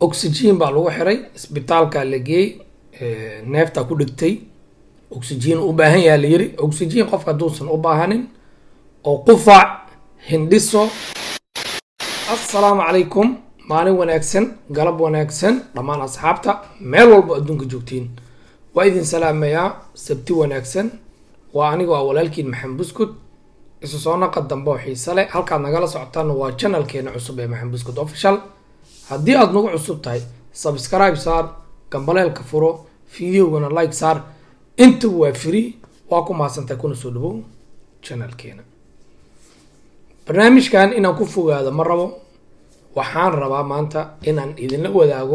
oxygen baa lagu xiray isbitaalkaa la geeyey neeftaa ku dhigtay oxygen u baahan yaha la yiri oxygen qofka hadduusan u baahanin oo qufac hindhiso assalaamu calaykum maalin wanaagsan galab wanaagsan dhammaan asxaabta meel walba adduunka joogtiin waa idin salaamayaa sabti wanaagsan waa anigoo ah walaalkiin maxamed buskud isu soo naqa dambe oo xiise leh halkaad nagala socotaana waa janalkeena cusub ee maxamed buskud official haddii aada nagu cusub tahay subscribe saar gambaleelka furo videogana like saar intaba waa free waa ku mahadsantahay kuna soo dhawow janalkeena barnaamijkan inaan ku fogaado ma rabo waxaan rabaa maanta inaan idinla wadaago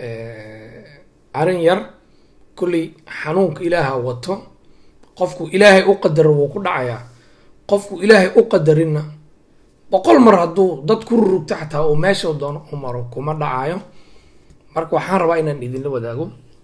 arrin yar kulley xanuunka ilaaha wato qofku ilaahay u qadaro wuu ku dhacayaa qofku ilaahay u qadarinna boqol mar hadduu dad ku rurugto xataa uu meesha doono u maro kuma dhacayo marka waxaan rabaa inaan idinla wadaago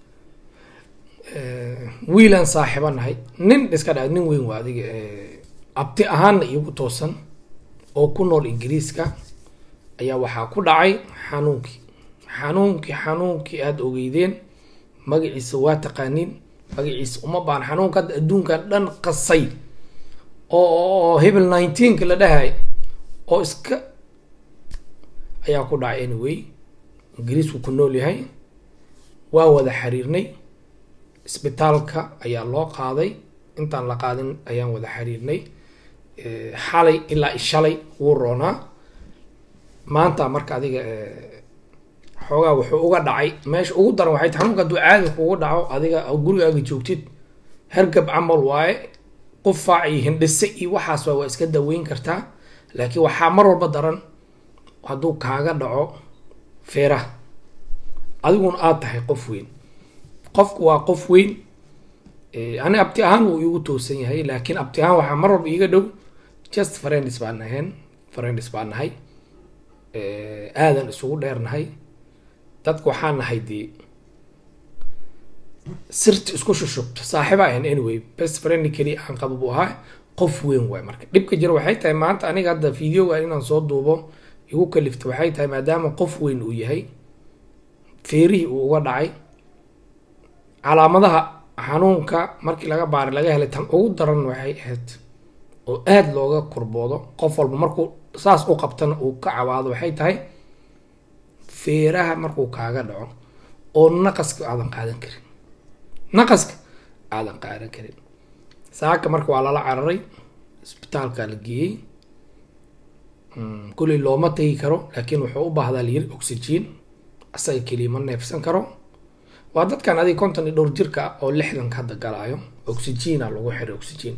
wiilaan saaxiiba nahay nin iska dha nin weyn waa adiga abti ahaanna iigu toosan oo ku nool ingiriiska ayaa waxaa ku dhacay xanuunkii xanuunkii xanuunkii aada ogeydeen magaciisa waa taqaaniin magaciisa uma baan xanuunka hadda adduunkan dhan qasay oo hebel nineteenka la dhahay oo iska ayaa ku dhacay anyway ingiriisku ku nool yahay waa wada xiriirnay isbitaalka ayaa loo qaaday intaan la qaadin ayaan wada xiriirnay xalay ilaa ishalay wuu roonaa maanta marka adiga xoogaa wuxuu uga dhacay meesha ugu daran waxay ta xanuunka hadduu caadi kugu dhaco adiga gurigaaga joogtid hergab camal waaye qufaac iyo hindhise iyo waxaas waa waa iska daweyn kartaa laakiin waxaa mar walba daran hadduu kaaga dhaco feeraha adiguna aada tahay qof weyn qofku waa qof weyn ani abti ahaan wuu iigu toosan yahay laakiin abti ahaan waxaa mar walba iiga dhow just friends baan ahayn friends baan nahay aadan isugu dheernahay dadka waxaa nahay dee sirta isku shushubta saaxiiba ahayn anyway best friend keliya aan qaba buu ahaa qof weyn waay marka dhibka jira waxay tahay maanta aniga hadda videoga inaan soo duubo igu kalifta waxay tahay maadaama qof weyn uu yahay feerihii uu uga dhacay calaamadaha xanuunka markii laga baaray laga helay tan ugu daran waxay ahayd oo aada looga kurboodo qof walba markuu saas u qabtana uu ka cawaado waxay tahay feeraha markuu kaaga dhaco oo naqaska aadan qaadan karin naqaska aadan qaadan karin saaka marka waa lala cararay isbitaalkaa la geeyey kulley looma tagi karo laakiin wuxuu u baahdaa layiri oxygen asaga keliya ma neefsan karo waa dadkan adiga konton iyo dhowr jirka ah oo lixdanka hadda galaayo oxygena lagu xiray oxygen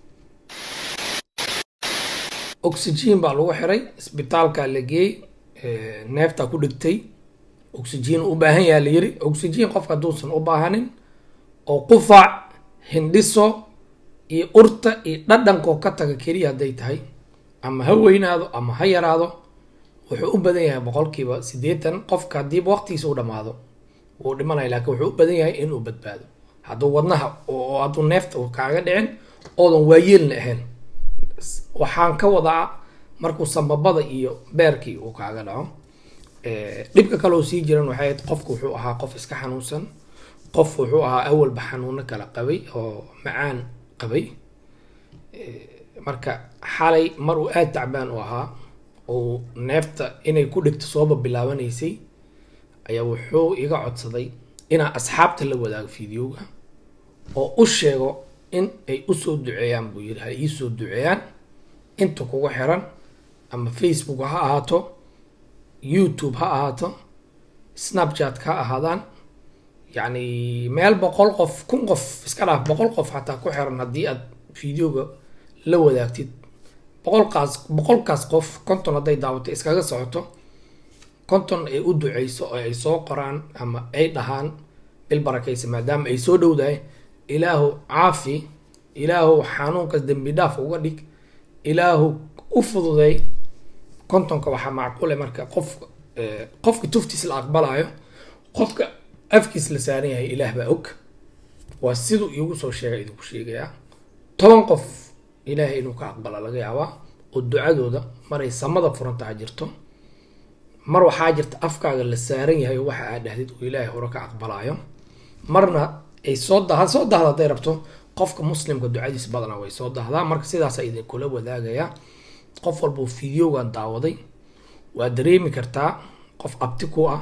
oxygen baa lagu xiray isbitaalkaa la geeyey neeftaa ku dhigtay oxygen u baahan yaha la yiri oxygen qofka hadduusan u baahanin oo qufac hindhiso iyo urta iyo dhadhankoo ka taga keliya hadday tahay ama ha weynaado ama ha yaraado wuxuu u badan yahay boqolkiiba siddeetan qofka haddiiba waqtigiisa u dhamaado wuu dhimanaya laakiin wuxuu u badan yahay inuu badbaado hadduu wadnaha oo hadduu neefta kaaga dhicin oodan waayeelna ahayn waxaan ka wadaa markuu sambabada iyo beerkii uu kaaga dhaco dhibka kaleoo sii jiran waxay ahayd qofku wuxuu ahaa qof iska xanuunsan qof wuxuu ahaa awalba xanuuno kala qabay oo macaan qabay marka xalay mar uu aada tacbaan u ahaa oo neefta inay ku dhigto sooba bilaabanaysay ayaa wuxuu iga codsaday inaan asxaabta la wadaago videoga oo u sheego in ay usoo duceeyaan buu yiri ha iisoo duceeyaan inta kugu xiran ama facebook ha ahaato youtube ha ahaato snapchat ha ahaadaan yacni meel boqol qof kun qof iska dhaaf boqol qof xataa ku xiran haddii aad videoga la wadaagtid boqolkaas boqolkaas qof konton hadday daawato iskaga socoto konton ay u duceyso oo ay soo qoraan ama ay dhahaan bil barakaysa maadaama ay soo dhowdahay ilaahu caafi ilaahu xanuunkaas dembi dhaaf uga dhig ilaahu u fududay kontonka waxaa macquule marka qof qofka tuftiis la aqbalayo qofka afkiis la saaran yahay ilaah baa og waa siduu iigu soo sheegay idinku sheegayaa toban qof ilaahay inuu ka aqbala laga yaabaa oo ducadooda maray samada furantaha jirto mar waxaa jirta afkaaga la saaran yahay oo waxa aad dhahdid uu ilaahay hore ka aqbalaayo marna ay soo dah soo dahda hadday rabto qofka muslimka ducadiis badanaa way soo dahdaa marka sidaasaa idinkula wadaagayaa qof walbuu fideogan daawaday waa dareemi kartaa qof abti ku ah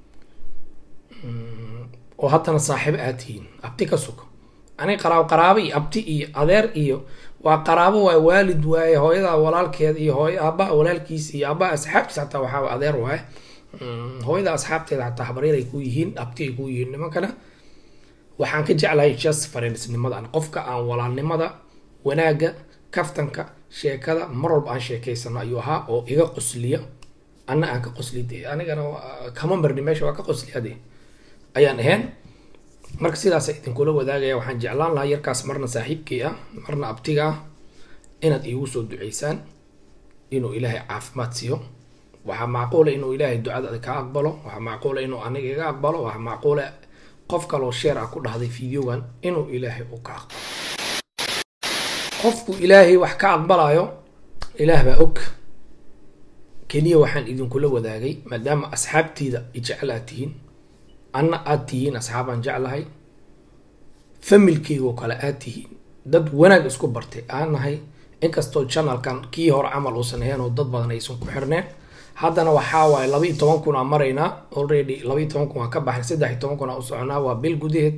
oo haddana saaxiibo aad tihiin abti ka sug aniga qaraabo qaraabo iyo abti iyo adeer iyo waa qaraabo waay waalid waaye hooyada walaalkeeda iyo hooy aabbaha walaalkiisa iyo aabbaha asxaabtiisa xataa waxaa adeer waaye hooyada asxaabteeda xataa habaryar ay ku yihiin abti ay ku yihiin nimankana waxaan ka jeclahay just friendsnimada qofka aan walaalnimada wanaagga kaftanka sheekada mar walba aan sheekaysano ayuu ahaa oo iga qosliya anna aan ka qosli de anigana kama marni meesha waa ka qosliyade ayaan ahayn marka sidaasa idinkula wadaagaya waxaan jeclaan lahaa yarkaas marna saaxiibkii ah marna abtiga ah inaad iigu soo duceysaan inuu ilaahay caafimaad siiyo waxaa macquula inuu ilaahay ducada ka aqbalo waxaa macquula inuu aniga iga aqbalo waxaa macquula qof kaloo sheer ah ku dhahday videogan inuu ilaahay uu ka aqbalo qofku ilaahay wax ka aqbalayo ilaah baa og keliya waxaan idinkula wadaagay maadaama asxaabtiida ijecel aad tihiin anna aad tihiin asxaabaan jeclahay familkeygo kale aad tihiin dad wanaag isku bartay aan nahay inkastoo janalkan kii hore camal uusan ahayn oo dad badan aysan ku xirneen haddana waxaa waaye laba iyo toban kun aan maraynaa already laba iyo toban kun waan ka baxnay saddex iyo toban kun aan u soconaa waa bil gudaheed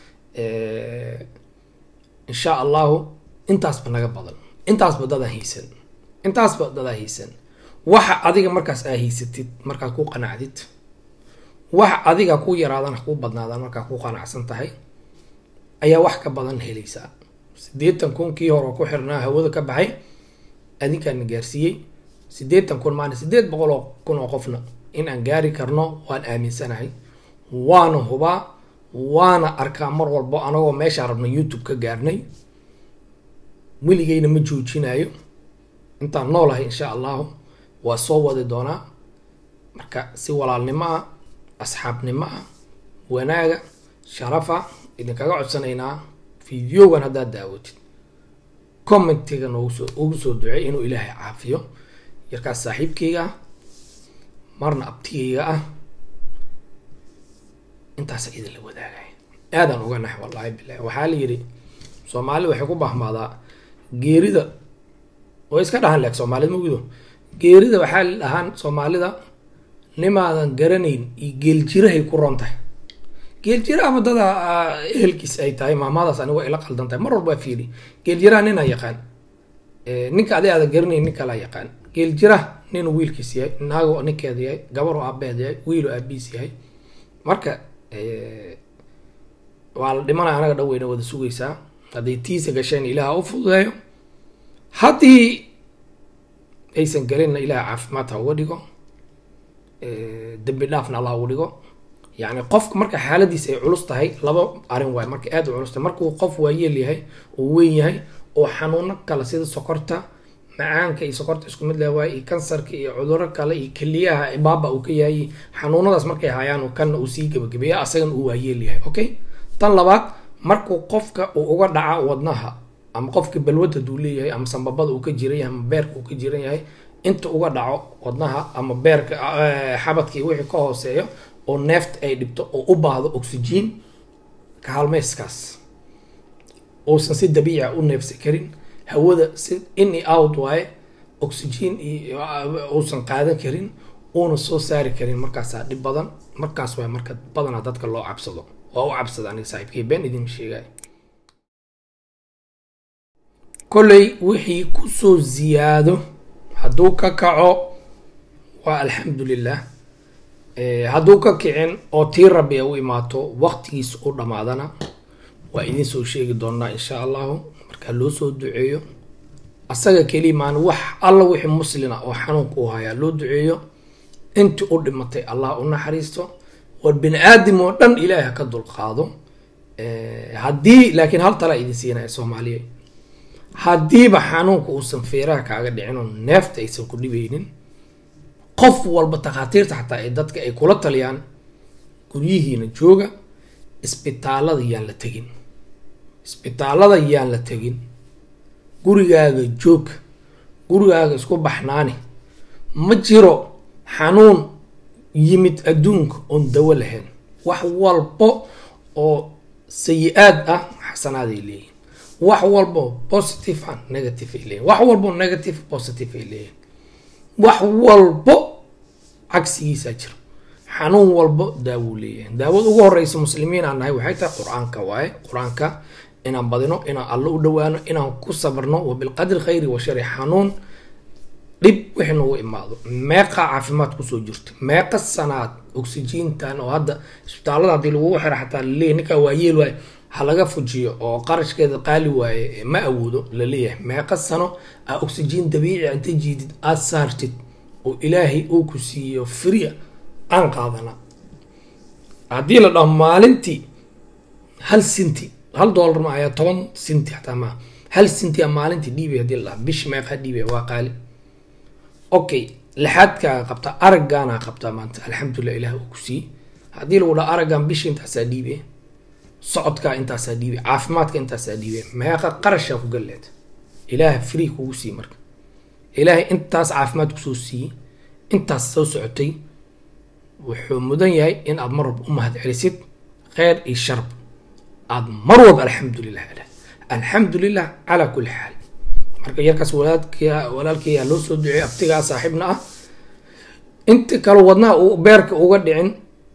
insha allahu intaasba naga badan intaasba dadaa haysan intaasba dadaa haysan waxa adiga markaas aa haysatid markaad ku qanacdid waxa adiga ku yaraadana ku badnaadaan markaa ku qanacsan tahay ayaa wax ka badan helaysaa siddeetan kun kii hore oo ku xirnaa hawada ka baxay adinkaana gaarsiiyey siddeetan kun maana siddeed boqol oo kun oo qofna in aan gaari karno waan aaminsanahay waana hubaa waana arkaa mar walbo anagoo meeshaa rabna youtube ka gaarnay weligeyna ma joojinayo intaan noolahay insha allahu waa soo wadi doonaa marka si walaalnimo ah asxaabnimo ah wanaaga sharafa idinkaga codsanaynaa videogan haddaad daawatid commentiga noogu ugu soo ducey inuu ilaahay caafiyo yarkaas saaxiibkayga ah marna abtigayga ah intaasa idinla wadaagay aadaan uga nax wallaahi bilahi waxaa la yidhi soomaali waxay ku bahmaadaa geerida way iska dhahan leeg soomaalida magudo geerida waxaa la dhahaan soomaalida nimaadan garanayn iyo geeljirahay ku roon tahay geeljiraha wadada ehelkiis ay tahay maamadaas aniga ila qaldan tahay mar walba fiiri geeljiraha ninaa yaqaan ninka adi aadan garanayn nin kalaa yaqaan geeljiraha ninuu wiilkiis yahay naago ninkeeda yahay gabar oo aabeed yahay wiil oo aabiis yahay marka waa la dhimanaya anaga dhan weyna wada sugaysaa hadday tiisa gasheen ilaaha u fududeeyo haddii aysan galinna ilaah caafimaad ha uga dhigo dembi dhaafna allah uga dhigo yacni qofka marka xaaladiisa ay culus tahay laba arrin waay marka aada u culus tahay markuu qof waayeel yahay oo weyn yahay oo xanuuno kale sida sokorta macaanka iyo sokorta isku mid leh waay iyo kansarka iyo cuduro kale iyo keliyaha baaba uu ka yahay xanuunadaas markay hayaan kanna uu sii gebagabeeya asagana uu waayeel yahay okay tan labaad markuu qofka uu uga dhaca wadnaha ama qofka balwada duu leeyahay ama sambabada uu ka jiran yahay ama beerka uu ka jiran yahay inta uga dhaco wadnaha ama beerka xabadka iyo wixii ka hooseeyo oo neefta ay dhibto oo u baahdo oxygen kaalmeyskaas uusan si dabiica u neefsi karin hawada si in i out waaye oxygen uusan qaadan karin uuna soo saari karin markaasaa dhib badan markaas waay marka badanaa dadka loo cabsado waa u cabsada aniga saaxiibkay been idin sheegay kolley wixii kusoo ziyaado hadduu ka kaco waa alxamdulilah hadduu ka kicin oo tii rabbi ay u imaato waqtigiis u dhammaadana waa idin soo sheegi doonaa insha allahu markaa loo soo duceeyo asaga keliya maan wax alla wixii muslina oo xanuunka u hayaa loo duceeyo intii u dhimatay allah u naxariisto war bini aadam oo dhan ilaahay ha ka dulqaado haddii laakiin hal talaa idin siinaya soomaaliya haddiiba xanuunka uusan feeraha kaaga dhicin oo neefta aysan ku dhibaynin qof walba takhaatiirta xataa ee dadka ay kula taliyaan guryihiina jooga isbitaalada yaan la tegin isbitaalada yaan la tegin gurigaaga joog gurigaaga isku baxnaani ma jiro xanuun yimid adduunka oon dawo lahayn wax walbo oo sayi-aad ah xasanaaday leeyihin wax walbo positive ah negative ay leeyihin wax walbo negative positive ay leeyihin wax walbo cagsigiisaa jira xanuun walbo daawuu leeyahay daawada ugu horeysa muslimiin aan nahay waxay tahay qur-aanka waaye qur-aanka inaan badino inaan allo u dhawaano inaan ku sabrno wa bilqadri khayri wa shari xanuun dhib wixii noogu imaado meeqa caafimaad kusoo jirto meeqa sanaad oxygentan oo hadda isbitaalada haddii lagugu xira xataa laleeyahy ninkaa waa yeel waaye ha laga fujiyo oo qarashkeeda qaali waaye ma awoodo laleeyahay meeqa sano aa oxygen dabiici inta jiidid aad saartid oo ilaahay uu ku siiyo fria aan qaadana haddii la dhaho maalintii hal sinti hal dollar ma ayaa toban sinti xataa maaha hal sinti a maalintii dhiibay hadii la dhaha bishi meeqaa dhiibay waa qaali okay lixaadkaaga qabtaa araggaanaa qabtaa maanta alxamdulilah ilaah uu ku siiyey haddii lagu dhaho araggan bishi intaasaa dhiibe socodkaa intaasaa dhiibe caafimaadka intaasaa dhiibe meeqa qarashaa ku galleed ilaah free kugu siiye marka ilaahay intaas caafimaad kusoo siiyey intaas soo socotay wuxuu mudan yahay in aad mar walba u mahad celisid kheyr iyo sharb aad mar walba alxamdulilah alah alxamdulilah calaa kulli xaal marka yarkaas walaalkii walaalkiiyaa loo soo duceeyay abtigaa saaxiibna ah inta kale wadnaha uu beerka uga dhicin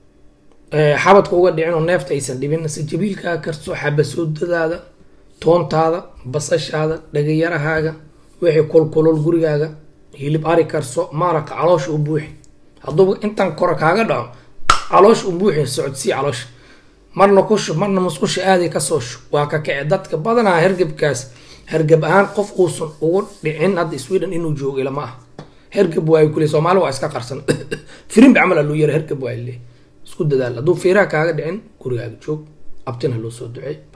xabadka uga dhicin oo neefta aysan dhibin sajabiilkaa karso xabasoodadaada toontaada basashaada dhagayarahaaga wixii kulkulol gurigaaga hilib ari karso maaraqa caloosha u buuxi hadduuba intan kore kaaga dhaco caloosha u buuxi socodsii caloosha marna ku shub marna musqusha aaday kasoo shub waa ka kace dadka badanaa hergebkaas hergeb ahaan qof uusan ugu dhicin hadda sweden inuu joogo ilama ah hergeb waayo kule soomaali waa iska qarsan firimbi camal aluu yara hergeb waa le isku dadaal hadduu fiiraha kaaga dhicin gurigaaga joog abtina loo soo ducey